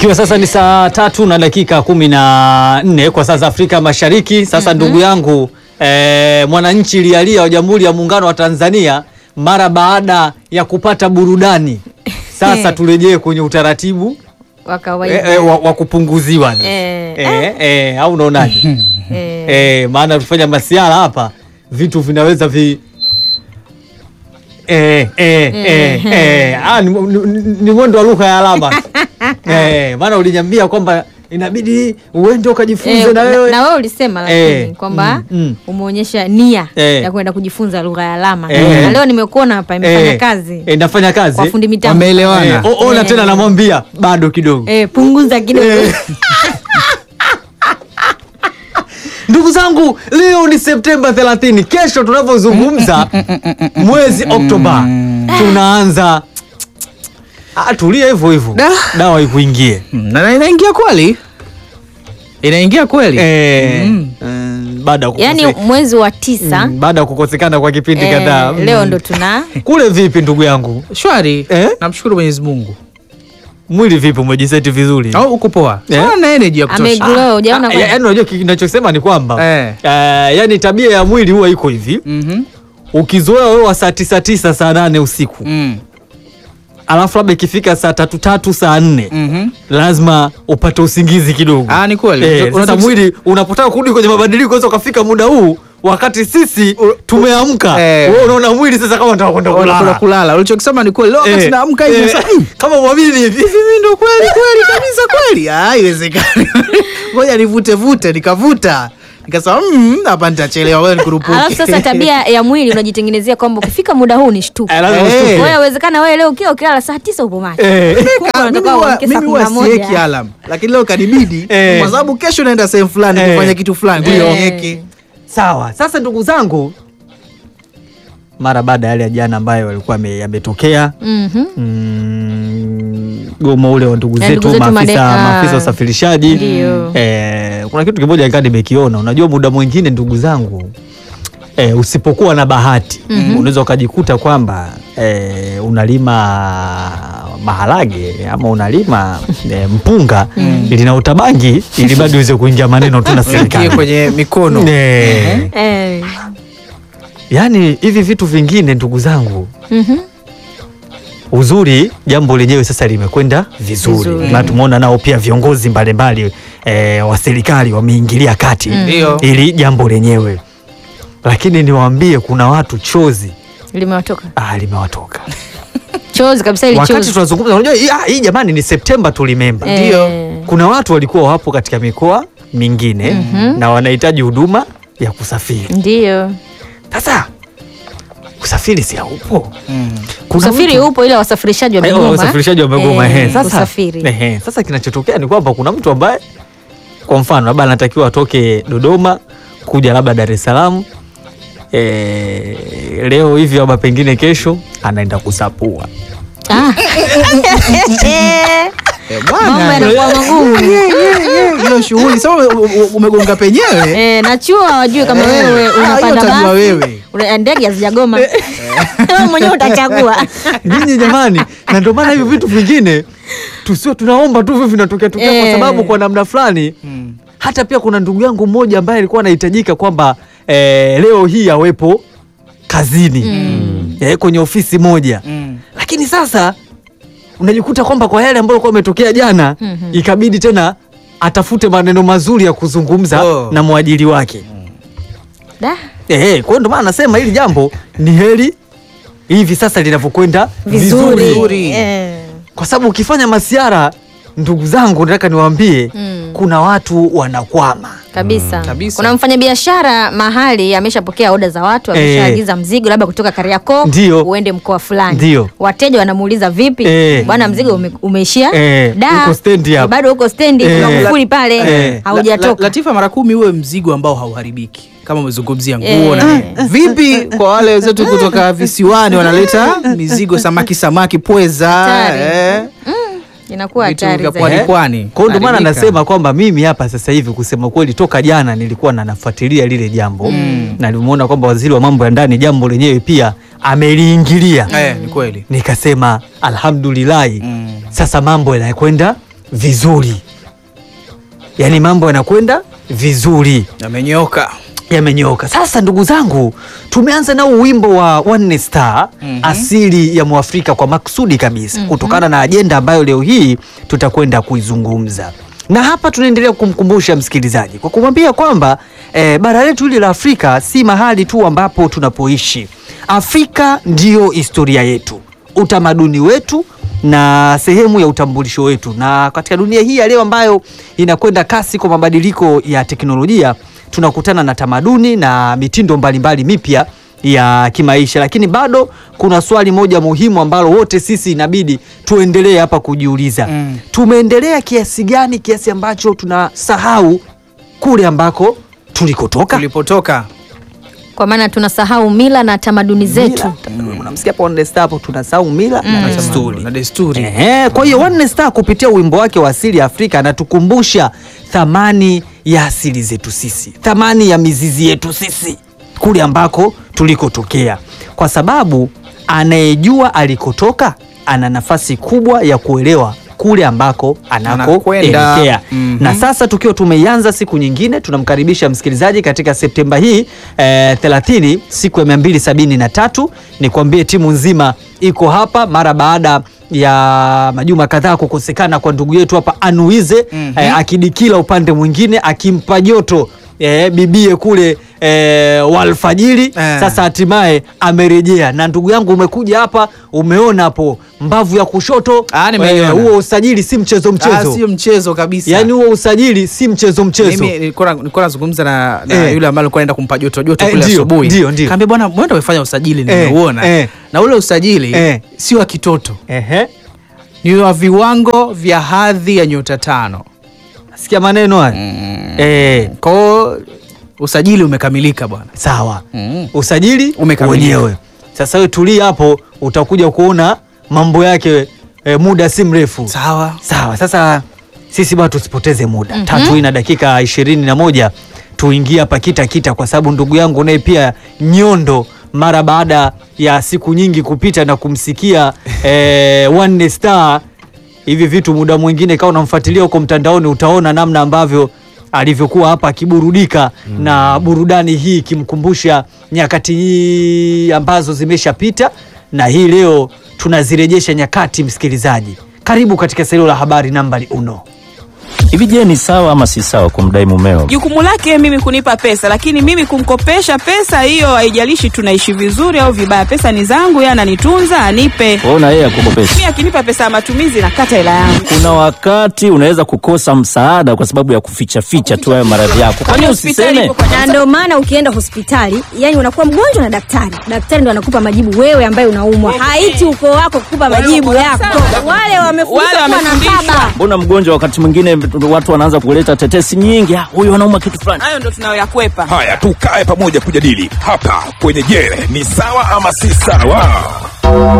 Ikiwa sasa ni saa tatu na dakika kumi na nne kwa saa za Afrika Mashariki. Sasa ndugu yangu eh, mwananchi lialia wa Jamhuri ya Muungano wa Tanzania mara baada ya kupata burudani, sasa turejee kwenye utaratibu wa eh, kawaida eh, wa, wa kupunguziwa sasa. Eh, eh, eh, au unaonaje? Eh, eh, maana tufanya masiara hapa vitu vinaweza vi eh, eh, eh, eh. Ah, ni, ni, ni mwendo wa lugha ya alama eh, maana uliniambia kwamba inabidi uende ukajifunze eh, na wewe na wewe ulisema lakini Eh, kwamba mm, mm. umeonyesha nia Eh. ya kwenda kujifunza lugha ya alama Eh. na leo nimekuona hapa imefanya Eh, kazi eh, nafanya kazi kwa fundi mitambo Wameelewana. eh, o- ona Eh. tena namwambia bado kidogo eh, punguza kidogo Eh. Ndugu zangu, leo ni Septemba 30. Kesho tunavyozungumza mwezi Oktoba tunaanza. Ah, tulia hivyo hivyo, Da. dawa ikuingie. Mm, na inaingia kweli, inaingia kweli. Eh, Mm. mm, baada ya kukose- yaani mwezi wa tisa mm, baada ya kukosekana kwa kipindi eh, kadhaa. Mm. leo ndo tuna kule vipi ndugu yangu, Shwari, Eh? namshukuru Mwenyezi Mungu. mwili vipi, umejiseti vizuri? Au uko poa? Eh? Ah, na energy ya kutosha. ameglow ujaona Ah, kwa- yaani unajua kinachosema ni kwamba Eh. eh, yani tabia ya mwili huwa iko hivi Mhm. ukizoea wewe wa saa tisa tisa saa nane usiku Mm. alafu labda ikifika saa tatu tatu saa nne Mhm. lazima upate usingizi kidogo. Ah, ni kweli. Eh, Unataka sasa kus- mwili unapotaka kurudi kwenye mabadiliko unaweza ukafika muda huu wakati sisi tumeamka, Eh. wewe unaona mwili sasa kama unataka kwenda Unakula kulala. kulala. Ulichokisema ni kweli. Leo wakati Eh, naamka hivi eh, sasa. "Mm, kama mwamini hivi hivi mimi ndo kweli kweli kabisa kweli. Ah, haiwezekani. Ngoja nivute vute, nikavuta. Nikasema mm, hapa nitachelewa wewe nikurupuke. alafu sasa tabia ya mwili unajitengenezea kwamba ukifika muda huu ni shtuka Eh, lazima Eh. ushtuke. kwa hiyo yawezekana wewe leo ukiwa ukilala saa tisa upo macho Eh. Kumbe Ah, unatoka mimi huwa- uamke saa mimi kumi na huwa siweki moja alarm lakini leo kanibidi Eh. kwa sababu kesho naenda sehemu fulani Eh. kufanya kitu fulani Ndio. Ngoja niweke. Sawa, sasa ndugu zangu, mara baada ya yale ya jana ambayo walikuwa yame- yametokea Mhm. mm, gomo ule wa ndugu Ya zetu ndugu zetu maafisa made- ah. maafisa wa usafirishaji Ndio. eh, kuna kitu kimoja nikaa nimekiona. Unajua, muda mwingine ndugu zangu eh, usipokuwa na bahati unaweza ukajikuta kwamba eh, unalima maharage ama unalima eh, mpunga lina utabangi ili bado iweze kuingia maneno tu na Ingie serikali kwenye mikono eh, Eh. yaani hivi vitu vingine ndugu zangu Mhm. uzuri jambo lenyewe sasa limekwenda vizuri, Vizuri. na tumeona nao pia viongozi mbalimbali e, wa serikali wameingilia kati Ndio. ili jambo lenyewe, lakini niwaambie kuna watu chozi limewatoka ah, limewatoka chozi kabisa ili wakati chozi tunazungumza. Unajua hii- ah, hii jamani, ni Septemba tulimemba, Eh. Ndio. kuna watu walikuwa wapo katika mikoa mingine na wanahitaji huduma ya kusafiri. ndio Sasa usafiri si haupo Mm. Kuna usafiri mtu- upo ila wasafirishaji Eh, wamegoma wasafirishaji wamegoma. Eh, ehe. Sasa, usafiri ehe, sasa kinachotokea ni kwamba kuna mtu ambaye kwa mfano labda anatakiwa atoke Dodoma kuja labda Dar es Salaam eh, leo hivi labda pengine kesho anaenda kusapua. Ah. Eh, mambo bwana yanakuwa magumu hiyo shughuli sasa ume- ume- umegonga penyewe Eh, na chuo hawajui kama Eh. wewe Ah, hiyo unapanda utajua basi wewe. una- ndege hazijagoma wewe mwenyewe utachagua Nyinyi jamani, na ndio maana hivi vitu vingine tusio tunaomba tu hivyo vinatokea tokea kwa Eh. sababu kwa namna fulani Mm. hata pia kuna ndugu yangu mmoja ambaye alikuwa anahitajika kwamba eh, leo hii awepo kazini eh, kwenye ofisi moja Mm. lakini sasa unajikuta kwamba kwa yale ambayo alikuwa ametokea jana ikabidi tena atafute maneno mazuri ya kuzungumza Oh. na mwajiri wake Da, eh, kwa hiyo ndio maana nasema hili jambo ni heri hivi sasa linavyokwenda vizuri, Vizuri. Eh. kwa sababu ukifanya masiara ndugu zangu nataka niwaambie Mm. kuna watu wanakwama kabisa. Kabisa. Kuna mfanyabiashara mahali ameshapokea oda za watu, ameshaagiza mzigo labda kutoka Kariakoo Ndio. uende mkoa fulani. Ndio. Wateja wanamuuliza vipi, Eh. bwana, mzigo ume, umeishia Eh, da, uko stendi hapa. bado uko stendi, Eh. kuna kufuli pale Eh. La- haujatoka. Latifa, mara kumi uwe mzigo ambao hauharibiki kama umezungumzia nguo Eh. na nini. vipi kwa wale wenzetu kutoka visiwani wanaleta mizigo samaki samaki pweza Hatari. eh, Inakuwa vitu hatari vya zaidi. pwani Eh? pwani Kwa hiyo ndio maana Haribika. nasema kwamba mimi hapa sasa hivi kusema kweli, toka jana nilikuwa na nafuatilia lile jambo na nimeona kwamba waziri wa mambo ya ndani jambo lenyewe pia ameliingilia eh, ni kweli nikasema alhamdulillahi Mm. sasa mambo yanakwenda vizuri, yaani mambo yanakwenda vizuri Amenyoka. yamenyoka. Sasa ndugu zangu, tumeanza nao wimbo wa One Star asili ya Mwafrika kwa makusudi kabisa kutokana na ajenda ambayo leo hii tutakwenda kuizungumza, na hapa tunaendelea kumkumbusha msikilizaji kwa kumwambia kwamba eh, bara letu hili la Afrika si mahali tu ambapo tunapoishi. Afrika ndiyo historia yetu, utamaduni wetu na sehemu ya utambulisho wetu, na katika dunia hii ya leo ambayo inakwenda kasi kwa mabadiliko ya teknolojia tunakutana na tamaduni na mitindo mbalimbali mipya ya kimaisha, lakini bado kuna swali moja muhimu ambalo wote sisi inabidi tuendelee hapa kujiuliza. Mm. Tumeendelea kiasi gani, kiasi ambacho tunasahau kule ambako tulikotoka? Tulipotoka. Kwa maana tunasahau mila na tamaduni zetu. Mila, unamsikia hapo One Star hapo, tunasahau mila na desturi. Na desturi. Ehe, kwa hiyo One Star kupitia wimbo wake wa asili ya Afrika anatukumbusha thamani ya asili zetu sisi, thamani ya mizizi yetu sisi kule ambako tulikotokea, kwa sababu anayejua alikotoka ana nafasi kubwa ya kuelewa kule ambako Anakwenda. anakoelekea. Mhm. Na sasa tukiwa tumeianza siku nyingine, tunamkaribisha msikilizaji katika Septemba hii eh, 30 siku ya 273. Nikwambie timu nzima iko hapa mara baada ya majuma kadhaa kukosekana kwa ndugu yetu hapa Anuize Mhm. eh, akidikila upande mwingine akimpa joto eh, bibie kule eh, walfajiri Eh. sasa hatimaye amerejea na ndugu yangu umekuja hapa umeona hapo mbavu ya kushoto Ah, nimeiona. eh, huo usajili si mchezo Ah, mchezo sio mchezo kabisa. yaani huo usajili si mchezo mchezo Mimi nilikuwa nilikuwa nazungumza na, na Eh. yule ambaye alikuwa anaenda kumpa joto joto Eh, kule ndio, asubuhi. ndio, ndio. Kaambia bwana, mwenda umefanya usajili Eh, nimeuona. eh. Na ule usajili Eh. si wa kitoto. Ehe. Ni wa viwango vya hadhi ya nyota tano. sikia maneno haya eh, Kwa hiyo usajili umekamilika bwana. sawa Mm. usajili Umekamilika. wenyewe sasa wewe tulia hapo utakuja kuona mambo yake eh, muda si mrefu Sawa. sawa sasa sisi bwana tusipoteze muda tatu hii na dakika ishirini na moja tuingie hapa kita kita kwa sababu ndugu yangu naye pia nyondo mara baada ya siku nyingi kupita na kumsikia eh, One Star hivi vitu muda mwingine kama unamfuatilia huko mtandaoni utaona namna ambavyo alivyokuwa hapa akiburudika na burudani hii ikimkumbusha nyakati hii ambazo zimeshapita na hii leo tunazirejesha nyakati msikilizaji karibu katika salio la habari nambari uno Hivi je, ni sawa ama si sawa kumdai mumeo? Jukumu lake mimi kunipa pesa, lakini mimi kumkopesha pesa hiyo, haijalishi tunaishi vizuri au vibaya, pesa ni zangu, yeye ananitunza, anipe. Ona yeye akukopesha. Mimi akinipa pesa ya matumizi, nakata hela yangu. Kuna wakati unaweza kukosa msaada kwa sababu ya kuficha ficha tu hayo maradhi yako. Kwani Hospitali usiseme? ipo kwa na ndio maana ukienda hospitali yani unakuwa mgonjwa na daktari daktari ndo anakupa majibu wewe ambaye unaumwa haiti ukoo wako kukupa majibu yako wale wamefundishwa Wale kuwa na wamefundishwa. baba Mbona mgonjwa wakati mwingine watu wanaanza kuleta tetesi nyingi, "Ah, huyu anauma kitu fulani. hayo ndo tunayoyakwepa. Haya, tukae pamoja kujadili hapa kwenye Je, ni sawa ama si sawa?